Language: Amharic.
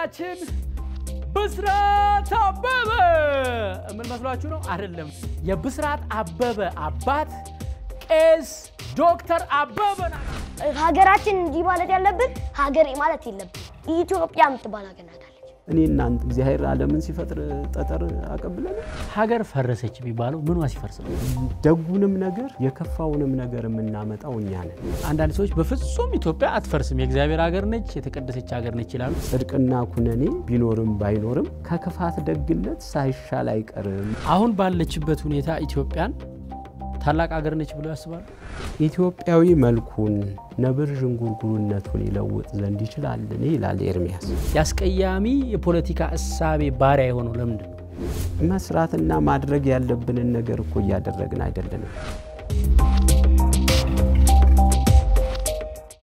እንግዳችን ብስራት አበበ ምን መስሏችሁ ነው? አይደለም። የብስራት አበበ አባት ቄስ ዶክተር አበበ ናቸው። ሀገራችን እንዲህ ማለት ያለብን ሀገሬ ማለት የለብን። ኢትዮጵያ የምትባል ሀገር ናት አለች። እኔ እናንተ እግዚአብሔር ዓለምን ሲፈጥር ጠጠር አቀብለን ሀገር ፈረሰች የሚባለው ምኗ ሲፈርስ ነው? ደጉንም ነገር የከፋውንም ነገር የምናመጣው እኛ ነን። አንዳንድ ሰዎች በፍጹም ኢትዮጵያ አትፈርስም፣ የእግዚአብሔር ሀገር ነች፣ የተቀደሰች ሀገር ነች ይላሉ። ጽድቅና ኩነኔ ቢኖርም ባይኖርም ከክፋት ደግነት ሳይሻል አይቀርም። አሁን ባለችበት ሁኔታ ኢትዮጵያን ታላቅ ሀገር ነች ብሎ ያስባሉ? ኢትዮጵያዊ መልኩን ነብር ዥንጉርጉርነቱን ይለውጥ ዘንድ ይችላልን? ይላል ኤርሚያስ። የአስቀያሚ የፖለቲካ እሳቤ ባሪያ የሆነው ለምንድን ነው? መስራትና ማድረግ ያለብንን ነገር እኮ እያደረግን አይደለንም።